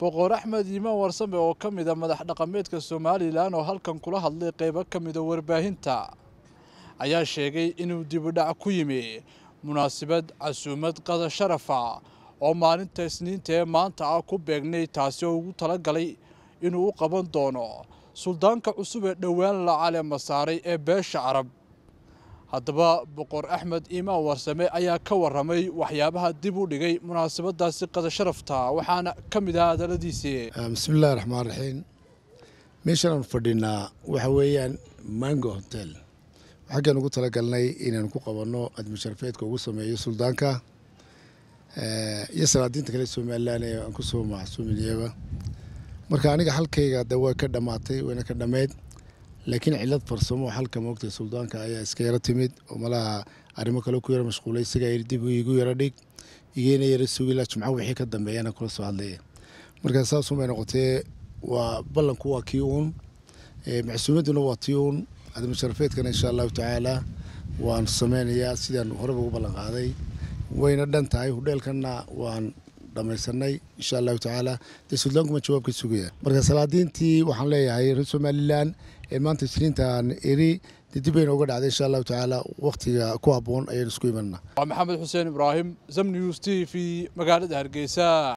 boqor axmed iimaan warsame oo ka mid a madax dhaqameedka somalilan oo halkan kula hadlay qeybo ka mida warbaahinta ayaa sheegay inuu dibudhac ku yimi munaasabad casuumad qada sharafa oo maalinta isniinta ee maanta ah ku beegnay taasi oo ugu talagalay inuu u qaban doono suldaanka cusub ee dhowaan la caleema saaray ee beesha carab haddaba boqor axmed iimaan warsame ayaa ka warramay waxyaabaha dib u dhigay munaasabadaasi qada sharafta waxaana ka mid ahaa hadaladiisii bismillahi raxmaan raxiim meeshaan aan fadhinaa waxa weeyaan mango hotel xaggaan ugu talagalnay inaan ku qabanno admusharafeedka ugu sameeyo suldaanka iyo salaadiinta kale somalilan ee aan kusoo macsuuminayaba marka aniga halkayga de way ka dhammaatay wayna ka dhammeyd laakiin cilad farsamo halka moogtay suldaanka ayaa iska yaro timid oo malaha arrimo kale ku yaro mashquulay isagaa dib igu yaro dhig igeyna yaro sugila jumco wixii ka dambeeyana kula soo hadlaya markaa saasumay noqotee waa ballanku waa kii uun macsuumadduna waa tii uun admusharafeedkana insha allahu tacaala waan sameynayaa sidaan horeba ugu ballan qaaday wayna dhan tahay hudheelkanna waan dhamaysanay insha allahu tacaala dee suldaanku ma jawaab ka sugaya marka salaadiintii waxaan leeyahay reer somalilan ee maanta isniintaan eri dee dib bayna uga dhacday insha allahu tacaala wakhtiga ku habboon ayaan isku imanana waa maxamed xuseen ibraahim zam news t v magaalada hargeysa